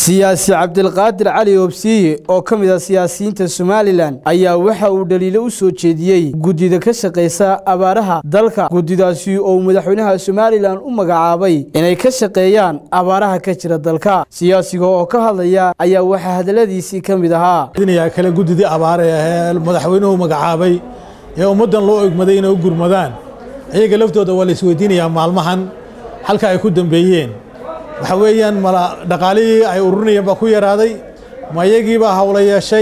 siyaasi cabdilqaadir cali obsiye oo ka mid ah siyaasiyiinta somalilan ayaa waxa uu dhaliilo u soo jeediyey guddida ka shaqaysa abaaraha dalka guddidaasi oo uu madaxweynaha somalilan u magacaabay inay ka shaqeeyaan abaaraha ka jira dalka siyaasiga oo ka hadlaya ayaa waxaa hadaladiisii ka mid ahaa kale guddidii abaare ahee madaxweynuhu magacaabay ee ummaddan loo egmaday inay u gurmadaan ayaga laftooda waa la isweydiinayaa maalmahan halka ay ku dambeeyeen waxa weeyaan mala dhaqaalihii ay ururinayeen baa ku yaraaday ma iyagiibaa hawla yeeshay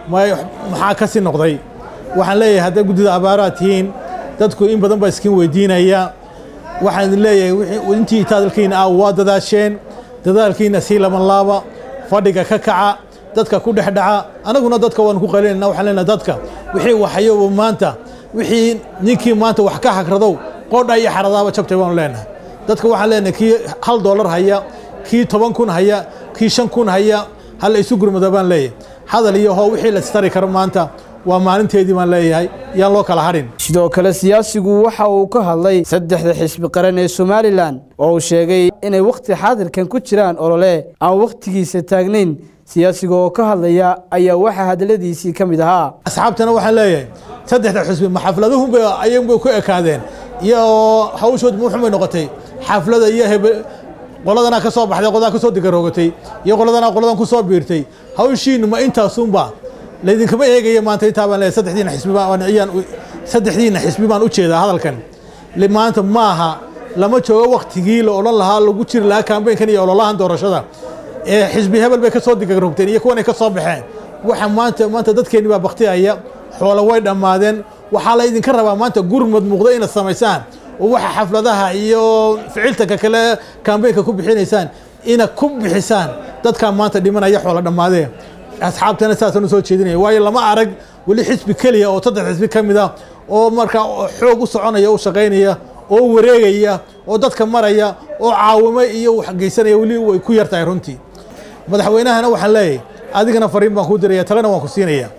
maxaa ka sii noqday waxaan leeyahay hadday guddida abaaraad tihiin dadku in badan baa iskiin weydiinaya waxaan idin leeyahay intii taadalkiina ah waa dadaasheen dadaalkiina sii laban laaba fadhiga ka kaca dadka ku dhex dhaca anaguna dadka waan ku qalinayna waxaan leenahay dadka wixii waxayoba maanta wixii ninkii maanta wax ka hagradow qoodha iyo xaradaaba jabtay baanu leenahay dadka waxaan leenahay kii hal doolar haya kii toban kun haya kii shan kun haya hala isu gurmada baan leeyahay hadal iyo hoo wixii la istari karo maanta waa maalinteedii baan leeyahay yaan loo kala hadhin sidoo kale siyaasigu waxa uu ka hadlay saddexda xisbi qaran ee somalilan oo uu sheegay inay wakhti xaadirkan ku jiraan olole aan wakhtigiisa taagnayn siyaasiga oo ka hadlaya ayaa waxaa hadaladiisii ka mid ahaa asxaabtana waxaan leeyahay saddexda xisbi ma xafladuhunba ayagunbay ku ekaadeen iyo hawshood muxumay noqotay xaflada iyo qoladana ka soo baxday qoladaa ka soo digaroogatay iyo qoladana qoladan ku soo biirtay hawshiinu ma intaasunba laydinkama eegaya maanta intaa baan leeyahay saddexdiina xisbi baan iyaan saddexdiina xisbi baan u jeedaa hadalkan maanta maaha lama joogo waktigii la odhan lahaa lagu jiri lahaa kambeynkan iyo ololahan doorashada ee xisbi hebel bay ka soo digarogteen iyo kuwanay ka soo baxeen waxa maanta maanta dadkeenni baa baktiyaya xoolo way dhammaadeen waxaa la idinka rabaa maanta gurmad muuqda inaad samaysaan oo waxa xafladaha iyo ficiltanka kale kambeynka ku bixinaysaan inaad ku bixisaan dadkaa maanta dhimanaya xoolo dhammaadee asxaabtana saasaan u soo jeedinaya waayo lama arag weli xisbi keliya oo saddex xisbi ka mid ah oo markaa xoog u soconaya u shaqaynaya oo wareegaya oo dadka maraya oo caawimo iyo waxgeysanaya weli way ku yartahay runtii madaxweynahana waxaan leeyahay adigana fariin baan kuu diraya talena waan ku siinaya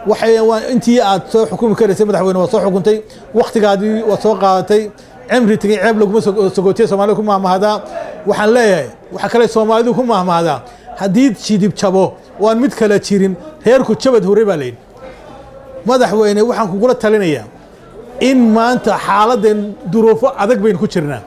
intii aad soo xukumi karaysay madaxweyne waad soo xukuntay wakhtigaadii waad soo qaadatay cimri tegey ceeb laguma sogootiya soomaalida ku mahmahdaa waxaan leeyahay waxa kale soomaalidu ku mahmahdaa haddii jidib jabo oo aan mid kale jirin reerku jabad hore baa layidhi madaxweyne waxaan kugula talinayaa in maanta xaaladeen duruufo adag baynu ku jirnaa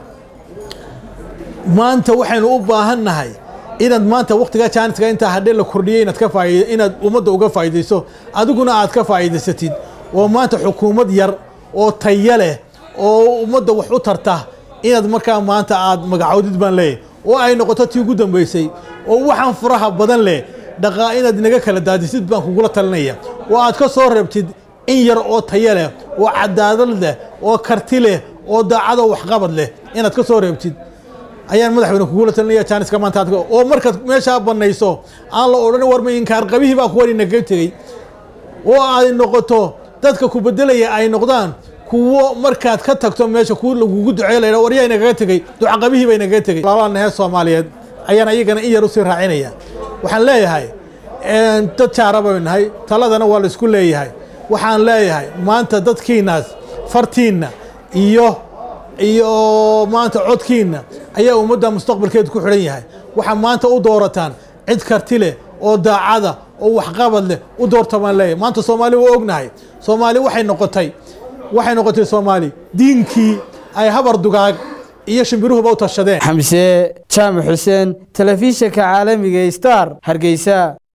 maanta waxaynu u baahan nahay inaad maanta waktigaa jaaniska intaa hadhee la kordhiyay inaad ka faaid inaad ummadda uga faa'iidayso adiguna aad ka faa'iidaysatid oo maanta xukuumad yar oo taya leh oo ummadda wax u tarta inaad markaa maanta aad magacowdid baan leeyahy oo ay noqoto tii ugu dambaysay oo waxaan furaha badan leh dhaqaa inaad inaga kala daadisid baan kugula talinaya oo aad ka soo reebtid in yar oo taya leh oo cadaalad leh oo karti leh oo daacadoo waxqabad leh inaad ka soo reebtid ayaan madaxweyne kugula talinaya jaaniska maanta oo markaad meeshaa bannayso aan la odhan warma inkaar qabihii baa kuwan inaga tegey oo ay noqoto dadka ku bedelaya ay noqdaan kuwo markaad ka tagto meesha ku lagugu duceey laydha waryaa inagaga tegey ducaqabihii baa inagaga tegey labanahe soomaaliyeed ayaan iyagana in yar usii raacinaya waxaan leeyahay dad jaara baynu nahay taladana waa la isku leeyahay waxaan leeyahay maanta dadkiinaas fartiinna iyo iyo maanta codkiinna ayaa ummadda mustaqbalkeedu ku xidhan yahay waxaa maanta u doorataan cid karti leh oo daacada oo waxqabad leh u doorta baan leeyahay maanta soomaali waa ognahay soomaali waxay noqotay waxay noqotay soomaali diinkii ay habar dugaag iyo shimbiruhuba u tashadeen xamse jaamac xuseen telefishinka caalamiga star hargeysa